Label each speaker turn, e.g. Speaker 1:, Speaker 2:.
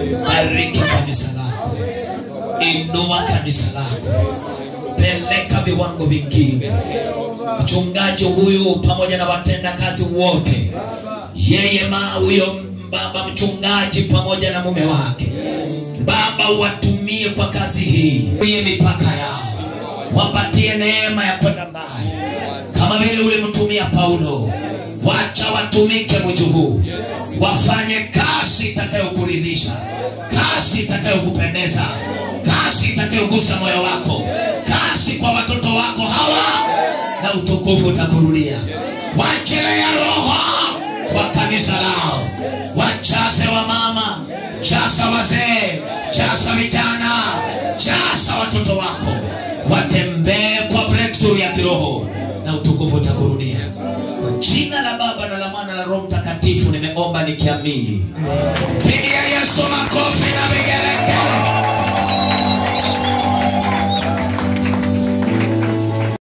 Speaker 1: bariki kanisa lako inua kanisa lako peleka viwango vingine mchungaji huyu pamoja na watendakazi wote yeye ma huyo baba mchungaji pamoja na mume wake baba watumie kwa kazi hii hii mipaka yao wapatie neema ya kwenda mbali kama vile ulimtumia paulo wacha watumike mji huu wafanye kazi itakayokuridhisha kazi itakayokupendeza kazi itakayogusa moyo wako kazi kwa watoto wako hawa na utukufu utakurudia wachilia roho kwa kanisa lao wajaze wa mama jaza wazee jaza vijana jaza watoto wako watembee kwa breakthrough ya kiroho na utukufu utakurudia kwa jina la baba na la mwana la roho mtakatifu nimeomba nikiamini pigia yesu makofi na vigele